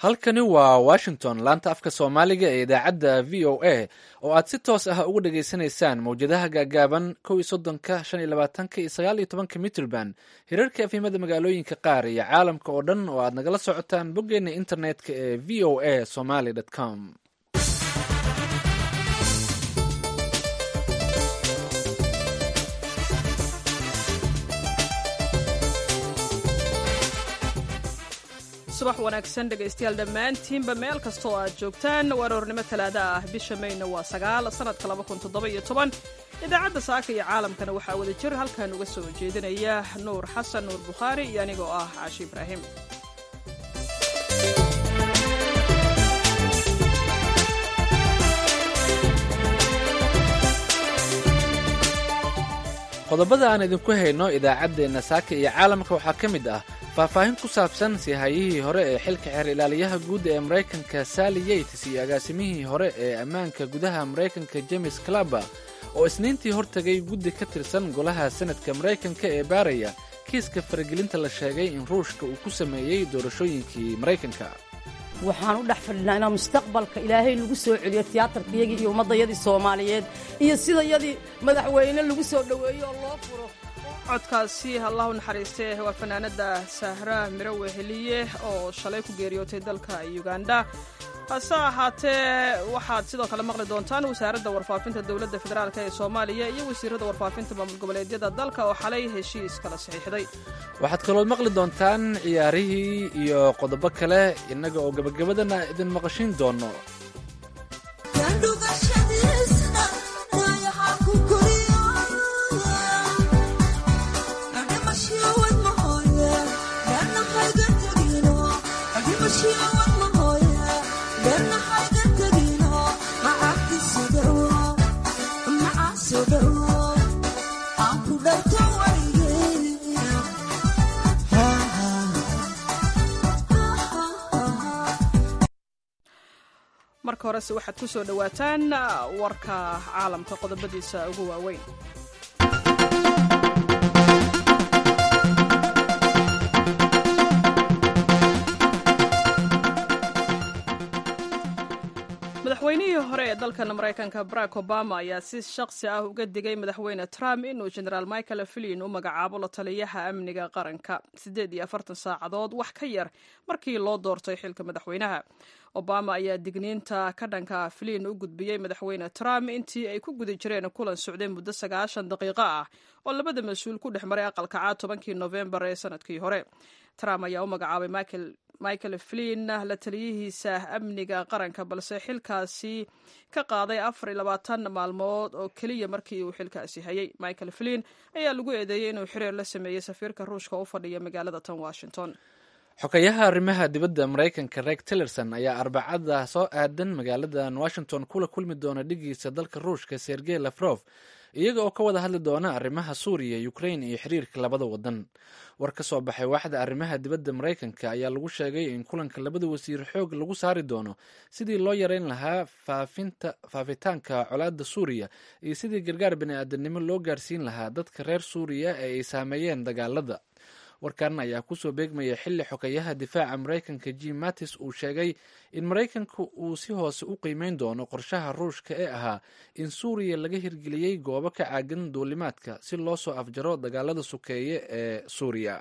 halkani waa washington laanta afka soomaaliga ee idaacadda v o a oo aad si toos ah uga dhageysanaysaan mawjadaha gaagaaban kow iyo soddonka shan iyo labaatanka iyo sagaal iyo tobanka mitrband hirarka efimada magaalooyinka qaar iyo caalamka oo dhan oo aad nagala socotaan boggeena internetka ee v o a somaly com subax wanaagsan dhegaystayaal dhammaantiinba meel kasta oo aad joogtaan waroornimo talaada ah bisha mayna waa sagaal sannadka laba kun toddoba-iyo toban idaacadda saaka iyo caalamkana waxaa wada jir halkan uga soo jeedinaya nuur xasan nuur bukhaari iyo anigoo ah caashi ibraahim qodobada aan idinku hayno idaacaddeenna saaka iyo caalamka waxaa ka mid ah faahfaahin ku saabsan siihayihii hore ee xilka xeer ilaaliyaha guud ee maraykanka sally yates iyo agaasimihii hore ee ammaanka gudaha maraykanka james claba oo isniintii hortegay guddi ka tirsan golaha senadka maraykanka ee baaraya kiiska faragelinta la sheegay in ruushka uu ku sameeyey doorashooyinkii maraykanka waxaan u dhex fadhinaa inaa mustaqbalka ilaahay lagu soo celiyo tiyaatarkayagii iyo ummaddayadii soomaaliyeed iyo sidayadii madaxweyne lagu soo dhoweeyo oo loo furo codkaasi allah u naxariistee waa fanaanada sahra miro weheliye oo shalay ku geeriyootay dalka uganda hase ahaatee waxaad sidoo kale maqli doontaan wasaaradda warfaafinta dowladda federaalk ee soomaaliya iyo wasiirada warfaafinta maamul goboleedyada dalka oo xalay heshiis kala saxiixday waxaad kaloo maqli doontaan ciyaarihii iyo qodobo kale innaga oo gebagabadana idin maqashin doono marka horese waxaad ku soo dhowaataan warka caalamka qodobadiisa ugu waaweyn madaxweynihii hore ee dalkan maraykanka barack obama ayaa si shaqsi ah uga digay madaxweyne trump inuu genaraal michael flin u magacaabo la taliyaha amniga qaranka siddeed iyo afartan saacadood wax ka yar markii loo doortay xilka madaxweynaha obama ayaa digniinta ka dhanka flin u gudbiyey madaxweyne trump intii ay ku guda jireen kulan socday muddo sagaashan daqiiqo ah oo labada mas-uul ku dhex maray aqalka caad tobankii nofembar ee sanadkii hore trump ayaa u magacaabay michael michael flin la taliyihiisa amniga qaranka balse xilkaasi ka qaaday afar iyo labaatan maalmood oo keliya markii uu xilkaasi hayay michael flin ayaa lagu eedeeyey inuu xiriir la sameeyey safiirka ruushka u fadhiya magaalada tan washington xogayaha arrimaha dibadda maraykanka reg tillerson ayaa arbacada soo aadan magaaladan washington kula kulmi doona dhigiisa dalka ruushka sergey lafrof iyaga oo ka wada hadli doona arrimaha suuriya ukrain iyo xiriirka labada wadan war ka soo baxay waaxda arrimaha dibadda maraykanka ayaa lagu sheegay in kulanka labada wasiir xoog lagu saari doono sidii loo yareyn lahaa faafitaanka colaadda suuriya iyo sidii gargaar bani-aadanimo loo gaarsiin lahaa dadka reer suuriya ee ay saameeyeen dagaalada warkan ayaa kusoo beegmaya xilli xogayaha difaaca maraykanka jim mattis uu sheegay in maraykanka uu si hoose u qiimeyn doono qorshaha ruushka ee ahaa in suuriya laga hirgeliyey goobo ka caagan duulimaadka si loo soo afjaro dagaalada sukeeye ee suuriya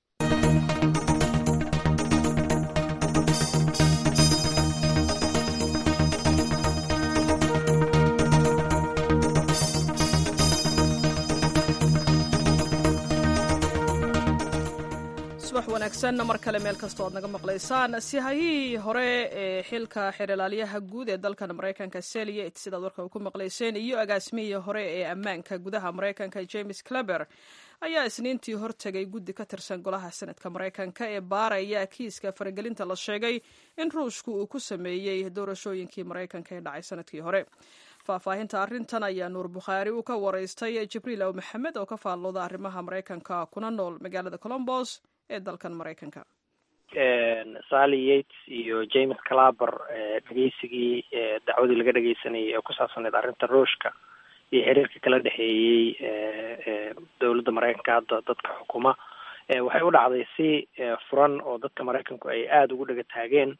subax wanaagsan mar kale meel kastoo aad naga maqlaysaan sihayihii hore ee xilka xeeralaaliyaha guud ee dalkan maraykanka seliet sidaad warka ku maqlayseen iyo agaasimihii hore ee ammaanka gudaha maraykanka james claber ayaa isniintii hortegay guddi ka tirsan golaha senadka maraykanka ee baaraya kiiska faragelinta la sheegay in ruushku uu ku sameeyey doorashooyinkii maraykanka ee dhacay sanadkii hore faahfaahinta arrintan ayaa nuur bukhaari uu ka waraystay jibriil aw maxamed oo ka faallooda arrimaha maraykanka kuna nool magaalada colombos ee dalkan maraykanka sally yates iyo james claber dhegeysigii dacwadii laga dhegeysanayay ee ku saabsaneyd arrinta ruushka iyo xiriirka kala dhexeeyey dowladda maraykanka hadda dadka xukuma waxay u dhacday si furan oo dadka maraykanku ay aada ugu dhega taageen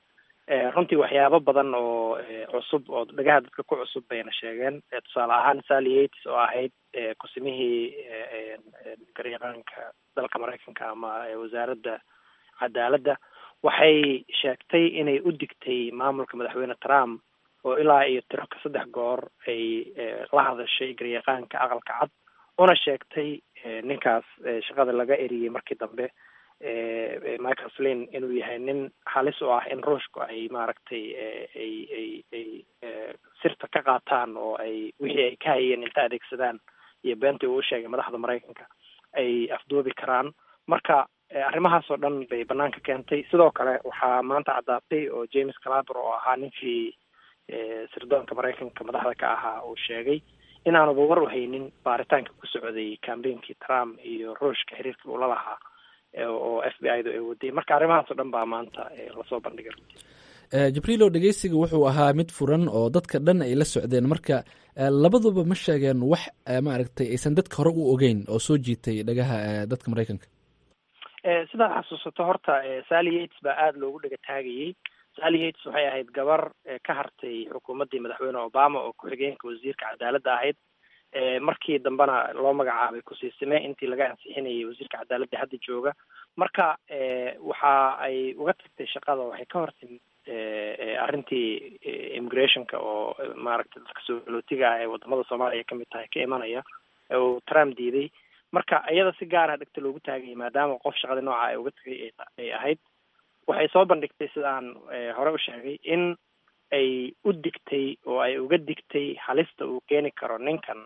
runtii waxyaabo badan oo cusub oo dhagaha dadka ku cusub bayna sheegeen tusaale ahaan sally yates oo ahayd kusimihii garyaqaanka dalka maraykanka ama wasaaradda cadaaladda waxay sheegtay inay u digtay maamulka madaxweyne trump oo ilaa iyo tiro ka saddex goor ay la hadashay garyaqaanka aqalka cad una sheegtay ninkaas shaqada laga eriyey markii dambe michael flin inuu yahay nin halis u ah in ruushku ay maaragtay ay ay ay sirta ka qaataan oo ay wixii ay ka hayeen inta adeegsadaan iyo beentii uu sheegay madaxda maraykanka ay afduubi karaan marka arrimahaas oo dhan bay banaanka keentay sidoo kale waxaa maanta caddaatay oo james calaber oo ahaa ninkii sirdoonka maraykanka madaxda ka ahaa uu sheegay inaanuba war u haynin baaritaanka ku socday cambainkii trump iyo ruushka xiriirkii ula lahaa oo f b i da ay waday marka arrimahaas oo dhan baa maanta lasoo bandhigay runtii jibriilo dhegeysiga wuxuu ahaa mid furan oo dadka dhan ay la socdeen marka labaduba ma sheegeen wax maaragtay aysan dadka hore u ogeyn oo soo jiitay dhagaha dadka maraykanka sidaad xasuusato horta sally yates baa aada loogu dhega taagayey sally yates waxay ahayd gabar ka hartay xukuumaddii madaxweyne obama oo ku-xigeenka wasiirka cadaaladda ahayd markii dambena loo magacaabay kusiisime intii laga ansixinayay wasiirka cadaaladda hadda jooga marka waxa ay uga tagtay shaqada waxay ka hortimid arrintii immigrationka oo maaragtay dadka soolootiga ah ee wadamada soomaaliya kamid tahay ka imanaya uu trump diiday marka iyada si gaara dhegta loogu taagayay maadaama qof shaqada nooca ay uga tagay ay ahayd waxay soo bandhigtay sidaan hore u sheegay in ay u digtay oo ay uga digtay halista uu keeni karo ninkan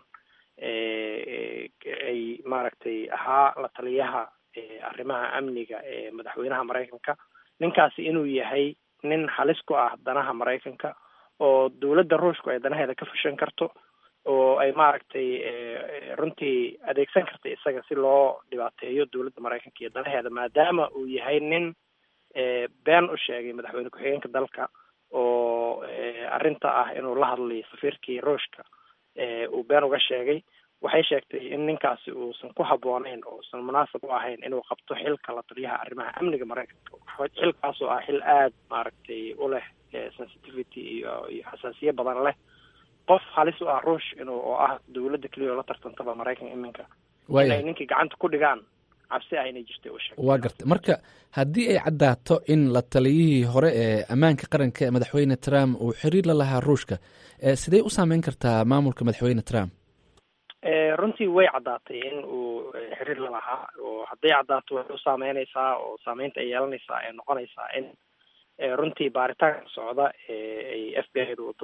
ay maaragtay ahaa la taliyaha arrimaha amniga ee madaxweynaha maraykanka ninkaasi inuu yahay nin halis ku ah danaha maraykanka oo dowladda ruushku ay danaheeda ka fushan karto oo ay maaragtay runtii adeegsan karta isaga si loo dhibaateeyo dowladda maraykanka iyo danaheeda maadaama uu yahay nin been u sheegay madaxweyne ku-xigeenka dalka oo arrinta ah inuu la hadlayo safiirkii ruushka uu been uga sheegay waxay sheegtay in ninkaasi uusan ku habbooneyn oo usan munaasab u ahayn inuu qabto xilka la taliyaha arrimaha amniga maraykanka xilkaas oo ah xil aada maaragtay u leh sensitivity iyo iyo xasaasiye badan leh qof halis u ah ruush inuu oo ah dowladda keliya oo la tartantaba maraykan iminka inay ninkii gacanta ku dhigaan cabsi ah inay jirtay u sheegay waa garta marka haddii ay caddaato in la taliyihii hore ee ammaanka qaranka ee madaxweyne trump uu xiriir la lahaa ruushka sidee u saameyn kartaa maamulka madaxweyne trump runtii way caddaatay in uu xiriir la lahaa oo hadday caddaato waxay u saameyneysaa oo saameynta ay yeelanaysaa ay noqonaysaa in runtii baaritaanka socda ay f b i da wado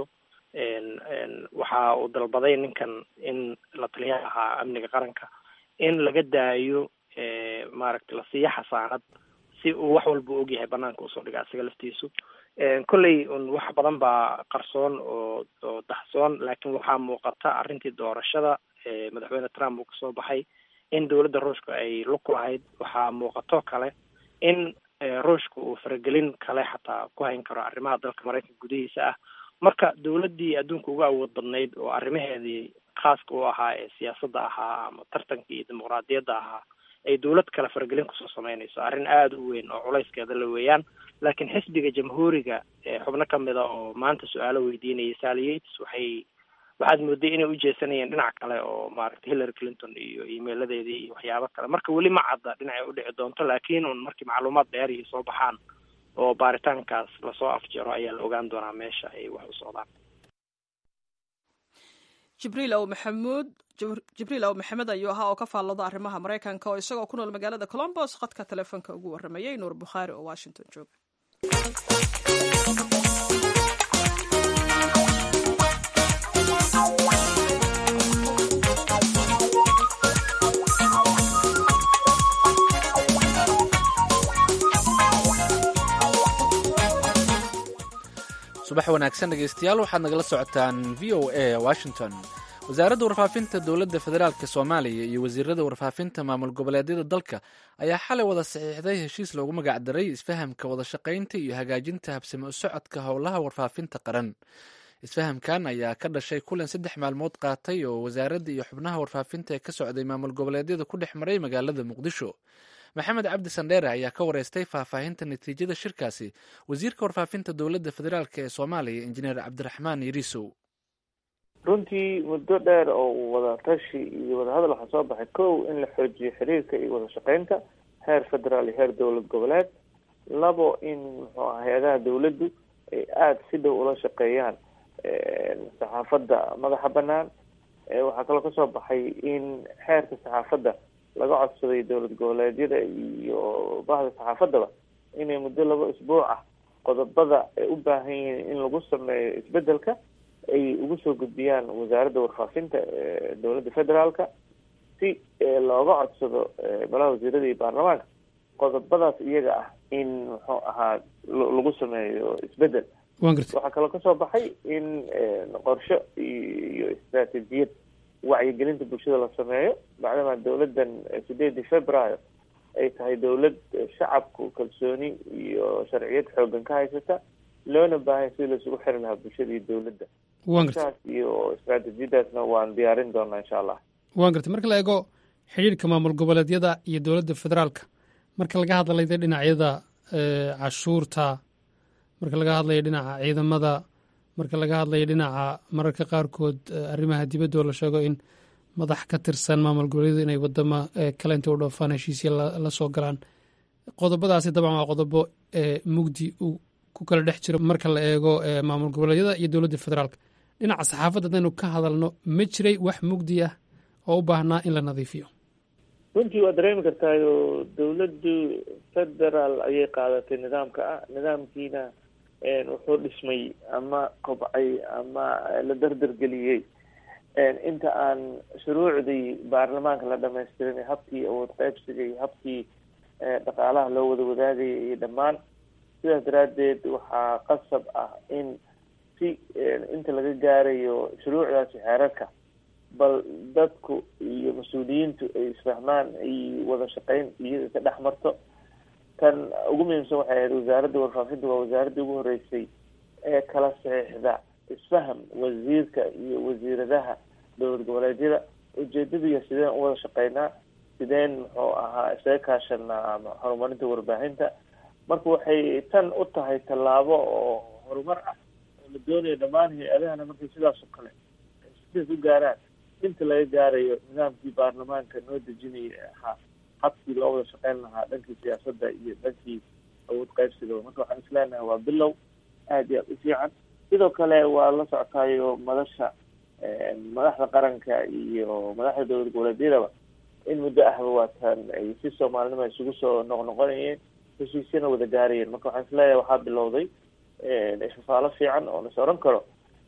waxa uu dalbaday ninkan in la taliyaha ahaa amniga qaranka in laga daayo maaragtay la siiyo xasaanad si uu wax walba u ogyahay banaanka usoo dhiga isaga laftiisu kolley un wax badan baa qarsoon oo oo daxsoon laakiin waxaa muuqata arrintii doorashada madaxweyne trump uu kasoo baxay in dowladda ruushka ay lug ku lahayd waxaa muuqato kale in ruushka uu faragelin kale xataa ku hayn karo arrimaha dalka maraykanka gudihiisa ah marka dowladdii adduunka uga awood badnayd oo arrimaheedii khaaska u ahaa ee siyaasadda ahaa ama tartanka iyo dimuqraadiyadda ahaa ay dowlad kale faragelin kusoo sameynayso arrin aada u weyn oo culayskeeda la weeyaan laakiin xisbiga jamhuuriga xubno kamid a oo maanta su-aalo weydiinayay sally yates waxay waxaad mooday inay u jeesanayeen dhinac kale oo maaragtay hillary clinton iyo emailadeedii iyo waxyaabo kale marka weli ma cadda dhinacay udhici doonto laakiin un markii macluumaad dheerihii soo baxaan oo baaritaankaas lasoo afjaro ayaa la ogaan doonaa meesha ay wax u socdaan jibriil ow maxamuud jibriil ow maxamed ayuu ahaa oo ka faallooda arrimaha maraykanka oo isagoo ku nool magaalada colombos khadka telefoonka ugu warramayey nuur bukhaari oo washington jooga subax wanaagsan dhegeystayaal waxaad nagala socotaan v o a washington wasaaradda warfaafinta dowladda federaalk soomaaliya iyo wasiirada warfaafinta maamul goboleedyada dalka ayaa xalay wada saxiixday heshiis loogu magacdaray isfahamka wada shaqaynta iyo hagaajinta habsami u socodka howlaha warfaafinta qaran isfahamkan ayaa ka dhashay kulan saddex maalmood qaatay oo wasaaradda iyo xubnaha warfaafinta ee ka socday maamul goboleedyada ku dhex maray magaalada muqdisho maxamed cabdi sandheere ayaa ka wareystay faahfaahinta natiijada shirkaasi wasiirka warfaafinta dowladda federaalk ee soomaaliya injineer cabdiraxmaan yariisow runtii muddo dheer oo wada tashi iyo wadahadal waxaa soo baxay kow in la xoojiyo xiriirka iyo wada shaqeynta heer federaal iyo heer dowlad goboleed labo in muxuu aha hay-adaha dowladdu ay aada si dhow ula shaqeeyaan saxaafadda madaxa banaan waxaa kaloo kasoo baxay in xeerka saxaafadda laga codsaday dowlad goboleedyada iyo bahda saxaafaddaba inay muddo laba isbuuc ah qodobada ay u baahan yihiin in lagu sameeyo isbedelka ay ugu soo gudbiyaan wasaaradda warfaafinta dowladda federaalka si looga codsado golaha wasiirada iyo baarlamaanka qodobadaas iyaga ah in muxuu ahaa lagu sameeyo isbedel waxaa kaloo kasoo baxay in qorsho iyo istraatijiyad wacyigelinta bulshada la sameeyo macdamaa dowladdan sideedii februaayo ay tahay dowlad shacabku kalsooni iyo sharciyad xoogan ka haysata loona baahanya sidii laisugu xiri lahaa bulshada iyo dowladda saas iyo istraatijiyadaasna waan diyaarin doonaa insha allah waan gartay marka la eego xidhiirka maamul goboleedyada iyo dowladda federaalka marka laga hadlayda dhinacyada cashuurta marka laga hadlayo dhinaca ciidamada marka laga hadlayo dhinaca mararka qaarkood arrimaha dibadda oo la sheego in madax ka tirsan maamul goboleedyadu inay wadamo kale inta u dhoofaan heshiisya la soo galaan qodobadaasi dabcan waa qodobo mugdi uu ku kala dhex jiro marka la eego maamul goboleedyada iyo dowladda federaalka dhinaca saxaafadda haddaynu ka hadalno ma jiray wax mugdi ah oo u baahnaa in la nadiifiyo runtii waa dareemi kartaayo dowladdu federaal ayay qaadatay nidaamka ah nidaamkiina wuxuu dhismay ama kobcay ama la dardargeliyey inta aan shuruucdii baarlamaanka la dhamaystirin habkii awood qaybsiga iyo habkii dhaqaalaha loo wada wadaagaya iyo dhammaan sidaas daraaddeed waxaa qasab ah in si inta laga gaarayo shuruucdaasi xeerarka bal dadku iyo mas-uuliyiintu ay isfahmaan ay wada shaqeyn iyaga ka dhex marto tan ugu muhiimsan waxay ahayd wasaaradda warfaafinta waa wasaaraddii ugu horeysay ee kala saxiixda isfaham wasiirka iyo wasiiradaha dowlad goboleedyada ujeedadiiya sideen u wada shaqeynaa sideen muxuu ahaa isaga kaashanaa horumarinta warbaahinta marka waxay tan u tahay tallaabo oo horumar ah oo la doonayo dhammaan hay-adahana markay sidaas oo kale sidaas u gaaraan inta laga gaarayo nidaamkii baarlamaanka noo dejinaya ahaa habkii loo wada shaqeyn lahaa dhankii siyaasadda iyo dhankii awood qaybsiga marka waxaan isleenahay waa bilow aada iyo aada u fiican sidoo kale waa la socotaayo madasha madaxda qaranka iyo madaxda dowlad goboleedyadaba in muddo ahba waatan ay si soomaalinima isugu soo noqnoqonayeen heshiisyana wada gaarayeen marka waxaan isleeyahay waxaa bilowday ifafaalo fiican oo las oran karo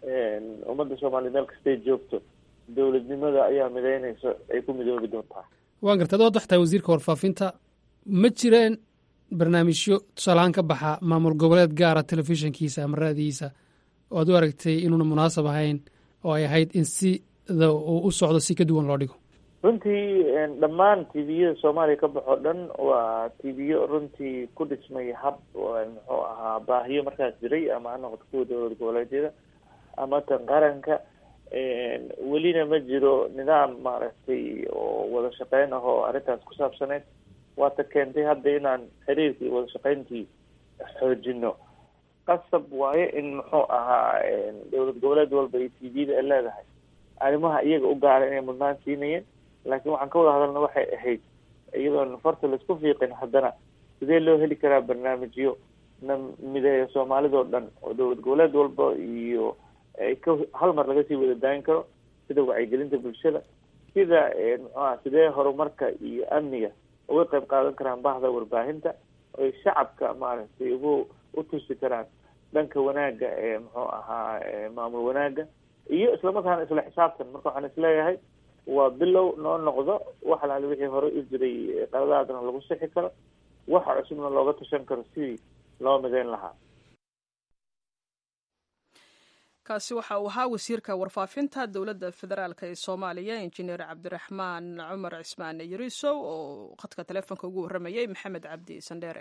ummadda soomaliya meel kastay joogto dowladnimada ayaa mideynaysa ay ku midoobi doontaa waan garta ad waad waxtahay wasiirka warfaafinta ma jireen barnaamijyo tusaalahaan ka baxa maamul goboleed gaara telefishinkiisa ama raadigiisa oo ad u aragtay inuuna munaasab ahayn oo ay ahayd in sida uu u socdo si ka duwan loo dhigo runtii dhammaan tviyada soomaaliya ka baxo dhan waa tviyo runtii ku dhismay hab muxuu ahaa baahiyo markaas jiray ama ha noqoto kuwa dowlad goboleedyada ama tan qaranka welina ma jiro nidaam maaragtay oo wada shaqeyn ah oo arrintaas ku saabsaneyd waata keentay hadda inaan xiriirkii iyo wada shaqeyntii xoojino qasab waayo in muxuu ahaa dowlad goboleed walba iyo t v-da ay leedahay arrimaha iyaga u gaara inay mudnaan siinayeen laakiin waxaan ka wada hadalna waxay ahayd iyadoon farta laisku fiiqin haddana sidee loo heli karaa barnaamijyo na mideeya soomaalidoo dhan oo dowlad goboleed walba iyo ka hal mar laga sii wada daayin karo sida wacyigelinta bulshada sida muxuaha sidee horumarka iyo amniga uga qayb qaadan karaan bahda warbaahinta oy shacabka maaragtay ugu u tusi karaan dhanka wanaagga ee muxuu ahaa maamul wanaagga iyo islamarkaana isla xisaabtan marka waxaan isleeyahay waa bilow noo noqdo wax alaali wixii hore u jiray qaladaadna lagu sixi karo waxa cusubna looga tashan karo sidii loo mideyn lahaa kaasi waxa uu ahaa wasiirka warfaafinta dowladda federaalk ee soomaaliya injineer cabdiraxmaan cumar cismaan yariisow oo khadka taleefonka ugu warramayay maxamed cabdi sandheere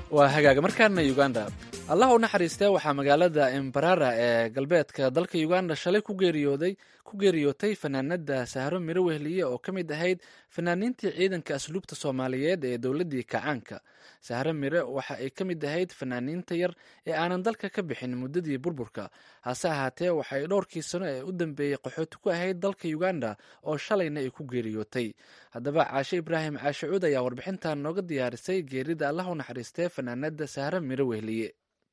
waa hagaaga markaana uganda allah u naxariistee waxaa magaalada embarara ee galbeedka dalka uganda shalay ku geeriyooday ku geeriyootay fanaanada sahro miro wehliye oo ka mid ahayd fanaaniintii ciidanka asluubta soomaaliyeed ee dowladdii kacaanka sahro mire waxa ay ka mid ahayd fanaaniinta yar ee aanan dalka ka bixin muddadii burburka hase ahaatee waxay dhowrkii sano ee u dambeeyey qaxooti ku ahayd dalka uganda oo shalayna ay ku geeriyootay haddaba caashe ibraahim caashe cuud ayaa warbixintan nooga diyaarisay geerida allah u naxariistee fanaanada sahro miro wehliye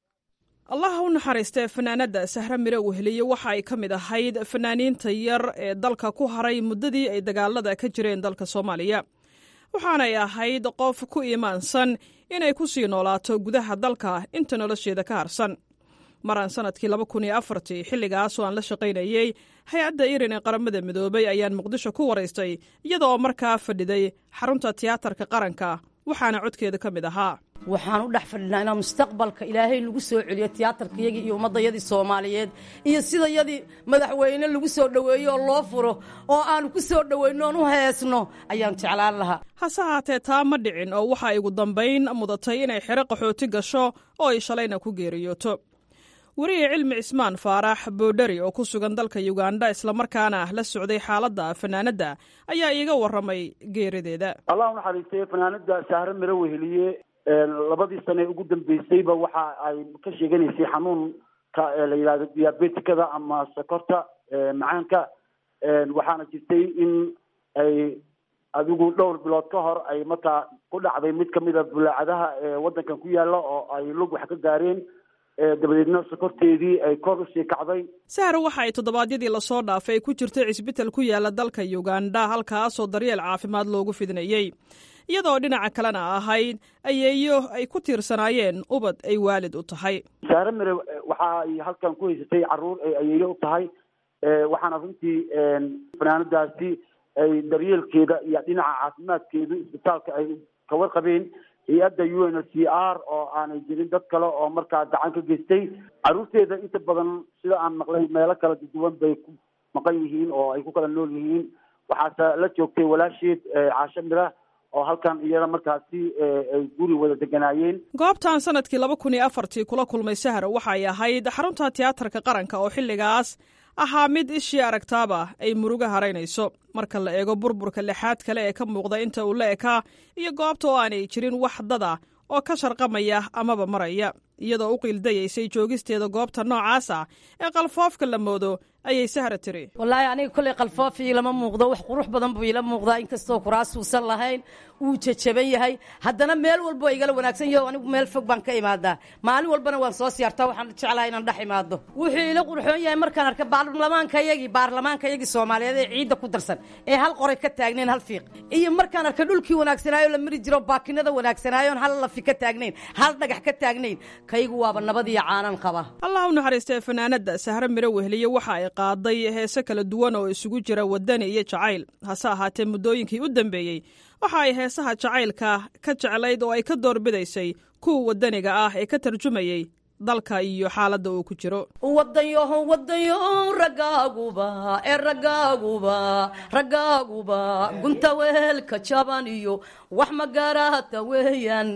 allaha u naxariistee fanaanadda sahre mire weheliye waxa ay ka mid ahayd fanaaniinta yar ee dalka ku haray muddadii ay dagaalada ka jireen dalka soomaaliya waxaanay ahayd qof ku iimaansan inay ku sii noolaato gudaha dalka inta nolosheeda ka harsan maraan sanadkii laba kun iyo afartii xilligaasoo aan la shaqaynayey hay-adda irin ee qaramada midoobay ayaan muqdisho ku waraystay iyada oo markaa fadhiday xarunta tiyaatarka qaranka waxaana codkeeda ka mid ahaa waxaan u dhex fadhinaa inaan mustaqbalka ilaahay lagu soo celiyo tiyaatarkayagii iyo ummaddayadii soomaaliyeed iyo sidayadii madaxweyne lagu soo dhoweeyo oo loo furo oo aanu ku soo dhoweyno oon u heesno ayaan jeclaan lahaa hase haatee taa ma dhicin oo waxa ay ugu dambayn mudatay inay xero qaxooti gasho oo ay shalayna ku geeriyooto weriye cilmi cismaan faarax boodhari oo ku sugan dalka yuganda islamarkaana la socday xaaladda fanaanadda ayaa iiga warramay geerideeda allah unaxariistay fanaanada sahre miro weheliye labadii sane ugu dambeysayba waxa ay ka sheeganaysay xanuunka la yidhahdo diabetikada ama sokorta macaanka waxaana jirtay in ay adigu dhowr bilood ka hor ay markaa ku dhacday mid kamida bulaacadaha ewaddankan ku yaala oo ay lug wax ka gaareen dabadeedna sokorteedii ay kor usii kacday sahre waxa ay toddobaadyadii lasoo dhaafay ku jirtay cisbital ku yaala dalka uganda halkaasoo daryeel caafimaad loogu fidinayey iyadoo dhinaca kalena ahayd ayeeyo ay ku tiirsanaayeen ubad ay waalid u tahay saare mire waxa ay halkan ku haysatay caruur ay ayeeyo u tahay waxaana runtii fanaanadaasi ay daryeelkeeda iyo dhinaca caafimaadkeedu isbitaalka ay kawarqabeen hay-adda u n c r oo aanay jirin dad kale oo markaa gacan ka geystay caruurteeda inta badan sida aan maqlay meelo kala duwan bay ku maqan yihiin oo ay ku kala nool yihiin waxaase la joogtay walaasheed caasho mira oo halkan iyada markaasi ay guri wada deganaayeen goobtan sanadkii laba kun iyo afartii kula kulmay sahar waxay ahayd xarunta tiyaatarka qaranka oo xilligaas ahaa mid ishii aragtaaba ay muruga haraynayso marka la eego burburka lixaad kale ee ka muuqda inta uu la ekaa iyo goobta oo aanay jirin wax dada oo ka sharqamaya amaba maraya iyadoo u qiildayaysay joogisteeda goobta noocaas ah ee qalfoofka la moodo ayay sahra tiri wallaahi aniga kolley qalfoof iilama muuqdo wax qurux badan buu iila muuqdaa inkastoo kuraasuusan lahayn wuu jajaban yahay haddana meel walbo igala wanaagsan yaho anigu meel fog baan ka imaadaa maalin walbana waan soo siyaartaa waxaan jeclahay inaan dhex imaado wuxuu ila qurxoon yahay markaan arka baarlamaankayagii baarlamaankayagii soomaaliyeed ee ciidda ku darsan ee hal qoray ka taagnayn hal fiiq iyo markaan arka dhulkii wanaagsanaayo la mari jiro baakinada wanaagsanaayoon hal lafi ka taagnayn hal dhagax ka taagnayn kaygu waaba nabadiyo caanan qaba allah u naxariistee fanaanadda sahre miro weheliye waxa ay qaaday heese kala duwan oo isugu jira wadani iyo jacayl hase ahaatee muddooyinkii u dambeeyey waxa ay heesaha jacaylka ka jeclayd oo ay ka doorbidaysay kuwa wadaniga ah ee ka tarjumayey dalka iyo xaaladda uu ku jiro wadanyoho wadanyo raggaaguba ee raggaaguba raggaaguba gunta weelka jaban iyo wax magaraata weeyaan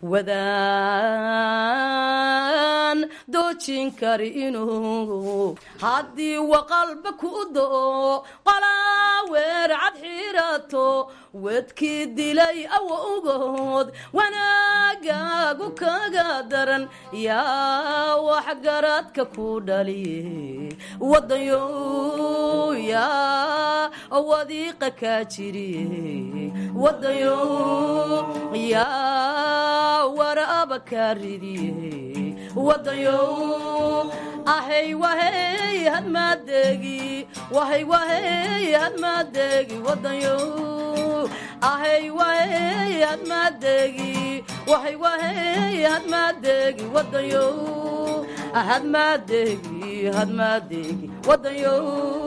wadaan doojin kari inuu haddii waqalba ku do qolaa weer cad xirato wedkii dilay awowgood wanaagaagu kaga daran yaa waxgaradka ku dhaliye wadanyo yaa wadiiqa kaa jiriye wadanyo yaa waraaba kaa ridiye wadanyo ahay wahey hadmaadeegi wahay wahey hadmaadeegi wadanyo ahay wahey hadmaadeegi wahay wahey hadmaadeegi wadanyo hadmaadeegi hadmaadeegi wadanyo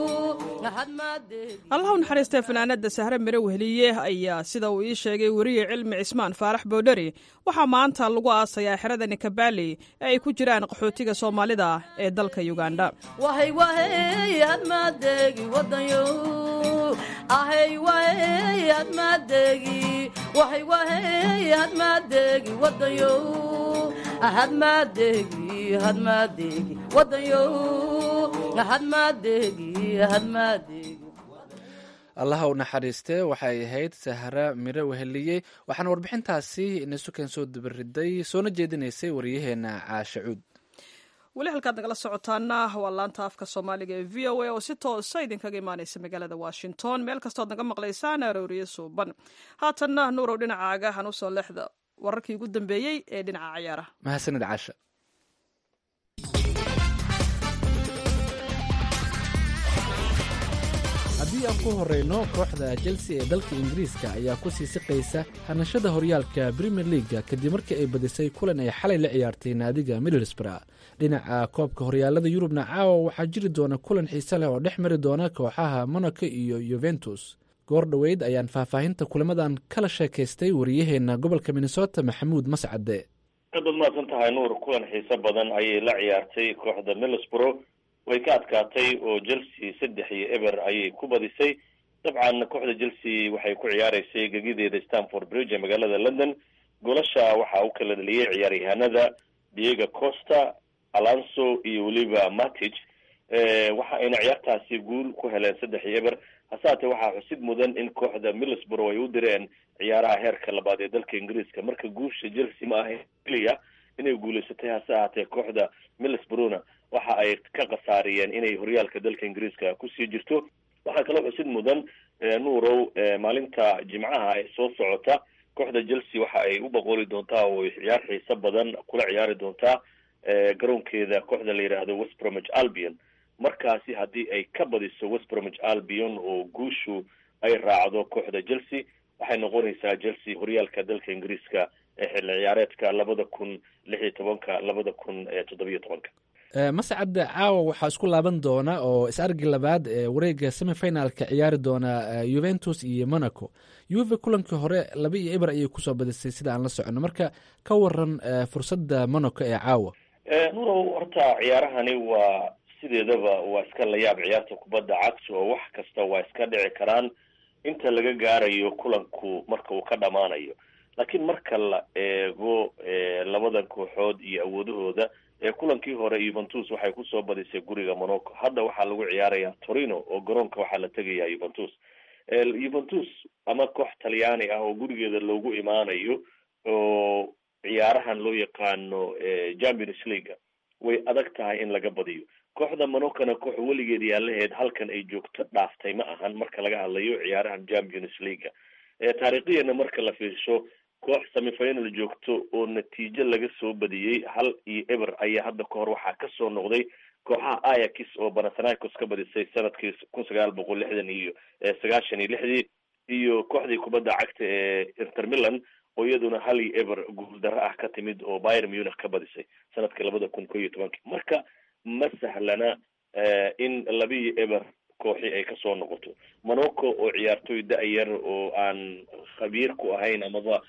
allah u naxariistee fanaanada sahre mire weheliye ayaa sida uu ii sheegay weriye cilmi cismaan faarax boodhari waxaa maanta lagu aasayaa xerada nikabaali ee ay ku jiraan qaxootiga soomaalida ee dalka uganda wahay wahey hadmaadeegi wadanyo ahay wahey hadmaadeegi wahay wahey hadmaadeegi wadanyo hadmaadegi hadmaadegi wadanyow hadmaadegi hadmaadegi allaha u naxariistee waxay ahayd sahra mire weheliyey waxaana warbixintaasi inasukan soo dabariday soona jeedinaysay waryaheena caashe cuud weli halkaad nagala socotaana waa laanta afka soomaaliga ee v o a oo si toosa idinkaga imaaneysa magaalada washington meel kastood naga maqlaysaan arooriye suuban haatanna nuurow dhinacaaga han usoo leexda wararkii ugu dambeeyey ee dhinaca ciyaaraha mahadsanid caasha haddii aan ku horeyno kooxda chelsea ee dalka ingiriiska ayaa ku sii siqaysa hanashada horyaalka premier leaga kadib markii ay badisay kulan ay xalay la ciyaartay naadiga middlesbrough dhinaca koobka horyaalada yurubna caawa waxaa jiri doona kulan xiise leh oo dhex mari doona kooxaha monaco iyo yuventus goor dhoweyd ayaan faahfaahinta kulamadan kala sheekaystay wariyaheena gobolka minnesota maxamuud mascade aad baad mahadsan tahay nuur kulan xiise badan ayay la ciyaartay kooxda middlesbrough way ka adkaatay oo chelsea saddex iyo eber ayay ku badisay dabcan kooxda chelsea waxay ku ciyaareysay gegideeda stanford bridge ee magaalada london golasha waxaa u kala dhaliyey ciyaaryahanada diego costa alonso iyo weliba matic waxa ayna ciyaartaasi guul ku heleen saddex iyo eber hase haatee waxaa xusid mudan in kooxda middlesbrough ay u direen ciyaaraha heerka labaad ee dalka ingiriiska marka guusha chelsea ma ahayn keliya inay guulaysatay hase ahaatee kooxda middlesbroughna waxa ay ka khasaariyeen inay horyaalka dalka ingiriiska kusii jirto waxaa kaloo xusid mudan nuurow maalinta jimcaha ee soo socota kooxda chelsea waxa ay u boqoli doontaa oo ciyaar xiise badan kula ciyaari doontaa garoonkeeda kooxda la yidhaahdo west bromwich albion markaasi haddii ay ka badiso west bromwich albion oo guushu ay raacdo kooxda chelsea waxay noqonaysaa chelsea horyaalka dalka ingiriiska ee xilli ciyaareedka labada kun lix iyo tobanka labada kun toddobiyo tobanka mascadda caawa waxaa isku laaban doona oo is-argi labaad ee wareega semifinalka ciyaari doona yuventus iyo monaco yuve kulankii hore laba iyo eber ayay kusoo badisay sida aan la socono marka ka waran fursadda monaco ee caawa nurow horta ciyaarahani waa sideedaba waa iska layaab ciyaarta kubadda cagta oo wax kasta waa iska dhici karaan inta laga gaarayo kulanku marka uu ka dhamaanayo laakiin marka la eego labadan kooxood iyo awoodahooda kulankii hore yuventus waxay kusoo badisay guriga monaco hadda waxaa lagu ciyaaraya torino oo garoonka waxaa la tegaya yuventus yuventus ama koox talyaani ah oo gurigeeda loogu imaanayo oo ciyaarahan loo yaqaano champions leaga way adag tahay in laga badiyo kooxda monacona koox weligeed yaalaheed halkan ay joogto dhaaftay ma ahan marka laga hadlayo ciyaarahan champions leaga taariikhiyana marka la fiirsho koox semifinal joogto oo natiijo laga soo badiyey hal iyo eber ayaa hadda ka hor waxaa kasoo noqday kooxaha ayax oo banathanaicos ka badisay sanadkii kun sagaal boqol lixdan iyo sagaashan iyo lixdii iyo kooxdii kubadda cagta ee inter milan oo iyaduna hal iyo eber guuldaro ah ka timid oo byr munich ka badisay sanadkii labada kun ko iyo tobankii marka ma sahlana in laba iyo eber kooxi ay kasoo noqoto monaco oo ciyaartoy da-yar oo aan khabiir ku ahayn amaba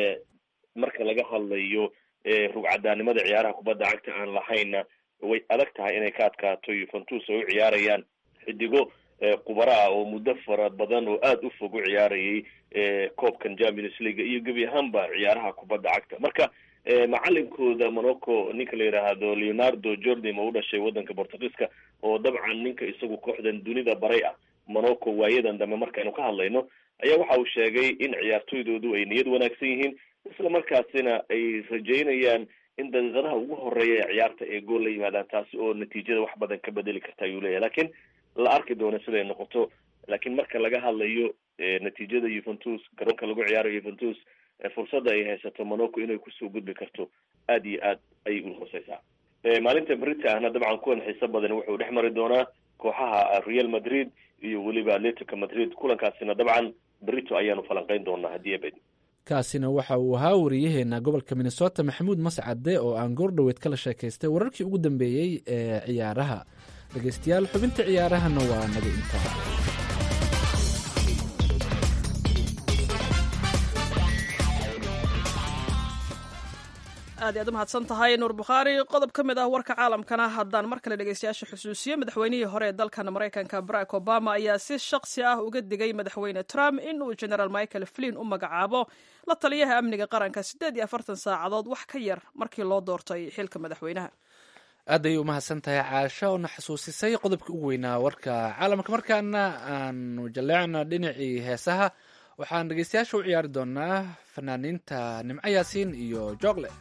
marka laga hadlayo rugcadaanimada ciyaaraha kubadda cagta aan lahayna way adag tahay inay ka adkaato yuventus ay u ciyaarayaan xidigo khubara ah oo muddo fara badan oo aada u fog u ciyaarayay koobkan champions league iyo gebi ahaanba ciyaaraha kubadda cagta marka macalinkooda monaco ninka la yidhaahdo leonardo jordim oo u dhashay waddanka portugiiska oo dabcan ninka isagu kooxdan dunida baray ah monaco waayadan dambe markaynu ka hadlayno ayaa waxa uu sheegay in ciyaartoydoodu ay niyad wanaagsan yihiin isla markaasina ay rajeynayaan in daqiiqadaha ugu horeeya ee ciyaarta ay gool la yimaadaan taasi oo natiijada wax badan ka bedeli karta ayuu leeyahay lakiin la arki doono siday noqoto laakiin marka laga hadlayo natiijada yuventus garoonka lagu ciyaarayo yuventus fursadda ay haysato monaco inay kusoo gudbi karto aada iyo aad ayay u hooseysaa maalinta brita ahna dabcan kuwan xiise badan wuxuu dhex mari doonaa kooxaha real madrid iyo weliba atletico madrid kulankaasina dabcan brito ayaanu falanqeyn doonaa haddii abed kaasina waxa uu ahaa wariyaheena gobolka minnesota maxamuud mascade oo aan goordhoweed kala sheekaystay wararkii ugu dambeeyey ee ciyaaraha dhegeystayaal xubinta ciyaarahana waa naga intaa aad iy aad u mahadsan tahay nuur bukhaari qodob ka mid ah warka caalamkana haddaan mar kale dhegeystayaasha xusuusiyo madaxweynihii hore ee dalkan maraykanka barack obama ayaa si shakhsi ah uga digay madaxweyne trump in uu generaal michael flin u magacaabo la taliyaha amniga qaranka siddeed iyo afartan saacadood wax ka yar markii loo doortay xilka madaxweynaha aad ayay u mahadsan tahay caasho oona xasuusisay qodobka ugu weynaa warka caalamka markaana aanu jaleecna dhinacii heesaha waxaan dhegeystayaasha u ciyaari doonaa fanaaniinta nimco yaasiin iyo joogle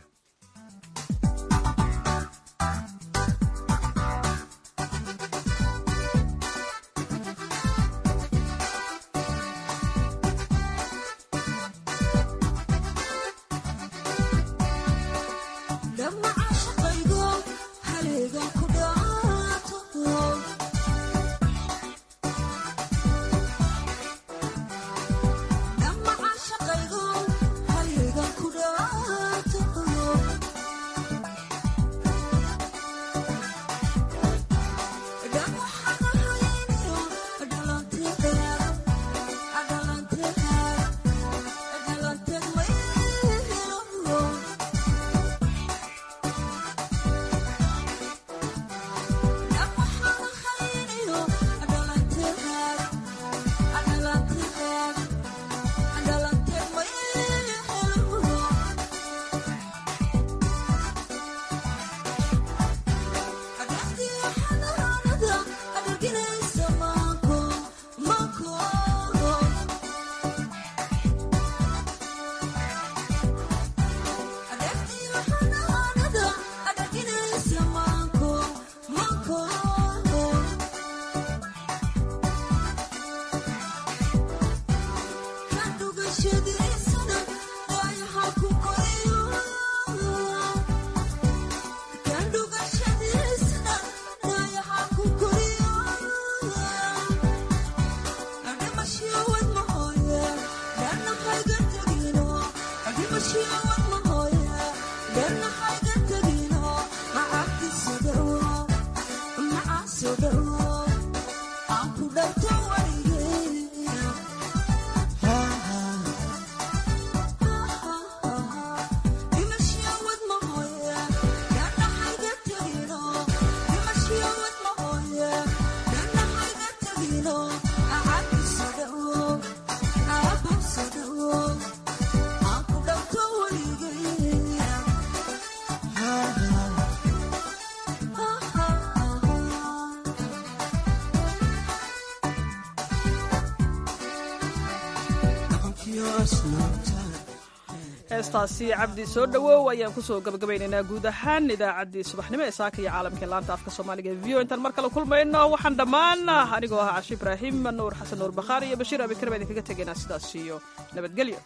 heestaasi cabdi soo dhowow ayaan kusoo gabagabaynaynaa guud ahaan idaacaddii subaxnimo ee saaka iyo caalamka laanta afka soomaaliga e v o intaan mar kale kulmayno waxaan dhammaan anigoo ahaa cashi ibraahim nuur xasan nuur bakhaar iyo bashiir abikar baa idinkaga tegaynaa sidaas iyo nabadgelyo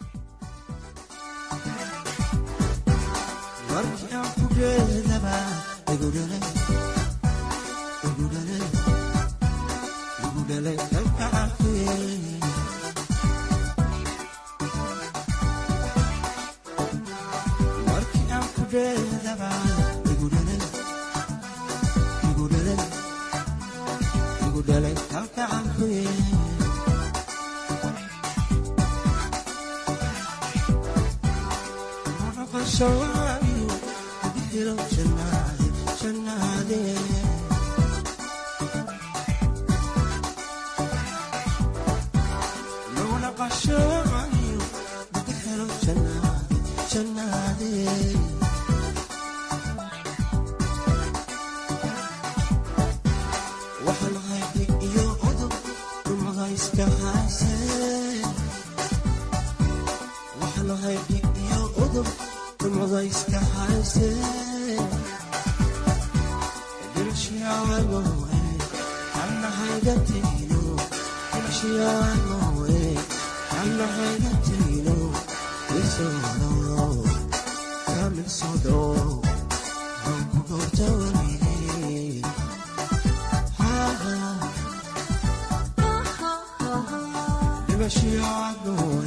Never she